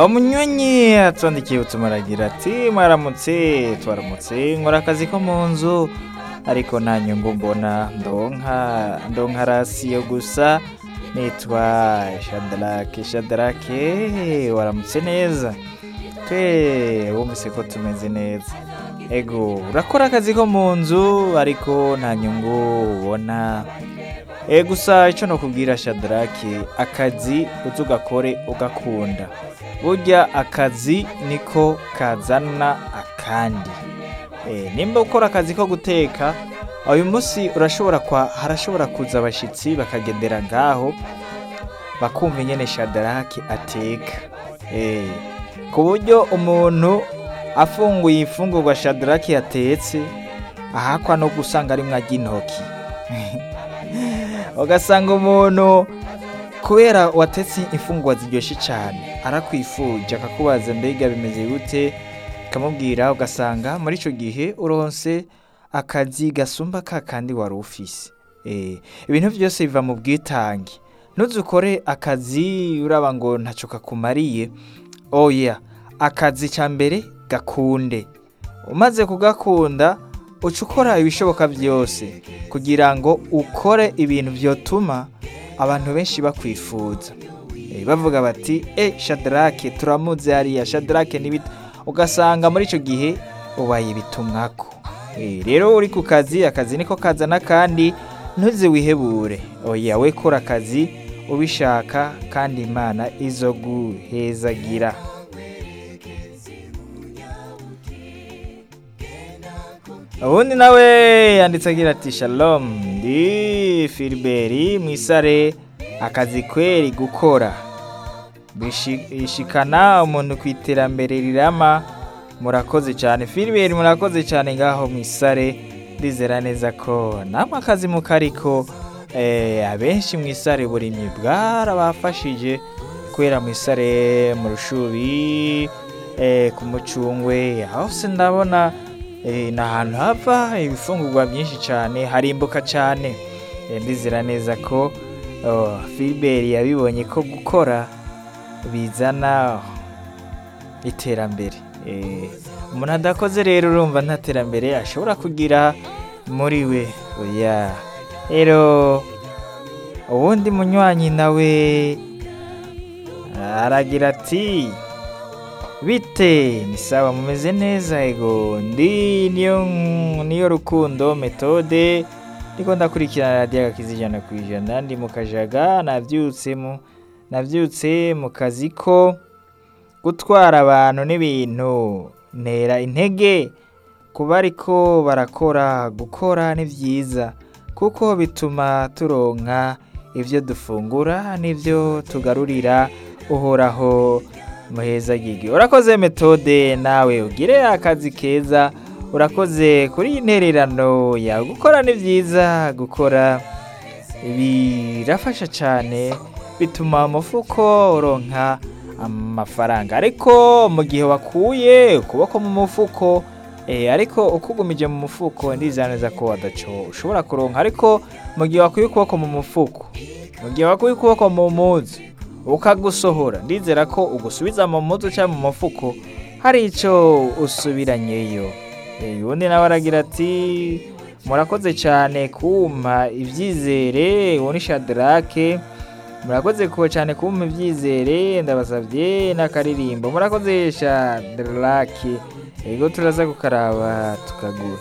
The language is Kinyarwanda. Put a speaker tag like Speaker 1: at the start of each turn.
Speaker 1: umunyonyi atwandikiye utuma aragira ati maramutse twaramutse nkora akazi ko mu nzu ariko nta nyungu mbona ndonka ndonka rasiyo gusa nitwa shadarake shadarake waramutse neza twe wumvise ko tumeze neza ego urakora akazi ko mu nzu ariko nta nyungu ubona e gusa icyo nakubwira shadarake akazi uzi ugakore ugakunda burya akazi niko kazana akandi nimba ukora akazi ko guteka uyu munsi urashobora kwa harashobora kuza abashyitsi bakagendera ngaho bakumva nyine shadarake ateka ku buryo umuntu afunguye imfungurwa shadarake yatetse ahakwa no gusanga ari ajya intoki ugasanga umuntu kubera watetse imfungwa ziryoshye cyane arakwifuje akakubaza mbega bimeze gute ukamubwira ugasanga muri icyo gihe uronse akazi gasumba ka kandi wari ufise ibintu byose biva mu bwitange nuzukore akazi uraba ngo ntacyo kakumariye oya akazi cya mbere gakunde umaze kugakunda uca ukora ibishoboka byose kugira ngo ukore ibintu byotuma abantu benshi bakwifuza bavuga bati e shadarake turamutse hariya shadarake n'ibiti ugasanga muri icyo gihe ubaye ibitumwako rero uri ku kazi akazi niko kazana kandi ntuzi wihebure oya we kora akazi ubishaka kandi imana izo guhezagira ubundi nawe yanditse agira ati shalomu ndi filiberi mu isare akazi kweri gukora bishikana umuntu ku iterambere rirama murakoze cyane filiberi murakoze cyane ngaho mu isare ndizera neza ko namwe akazi mu kariko abenshi mu isare burimye bwarabafashije kubera mu isare mu rushubi ku mucungwe aho se ndabona ni ahantu hava ibifungurwa byinshi cyane harimbuka cyane ndizera neza ko filiberi yabibonye ko gukora bizana iterambere umuntu adakoze rero urumva nta terambere ashobora kugira muri we rero uwundi munywanyi nawe aragira ati bite ni sawa mumeze neza ego ndi niyo niyo rukundo metode ndiko ndakurikirana radiyo agakiza ijana ku ijana ndi mu kajaga nabyutse mu kazi ko gutwara abantu n'ibintu ntera intege kuba ariko barakora gukora ni byiza kuko bituma turonka ibyo dufungura n'ibyo tugarurira uhoraho muheza gigi urakoze metode nawe ugire akazi keza urakoze kuri iyi ntererano ya gukora ni byiza gukora birafasha cyane bituma umufuko uronka amafaranga ariko mu gihe wakuye ukuboko mu mufuko ariko ukugumije mu mufuko ndizaneza ko wadaco ushobora kuronka ariko mu gihe wakuye ukuboko mu mufuko mu gihe wakuye ukuboko mu munsi ukagusohora ndizera ko ugusubiza mu mutwe cyangwa mu mufuko hari icyo usubiranyeyo ubundi nawe aragira ati murakoze cyane kumpa ibyizere wowe ni shadarake murakoze cyane kumpa ibyizere ndabasabye n'akaririmbo murakoze shadarake yego turaza gukaraba tukaguha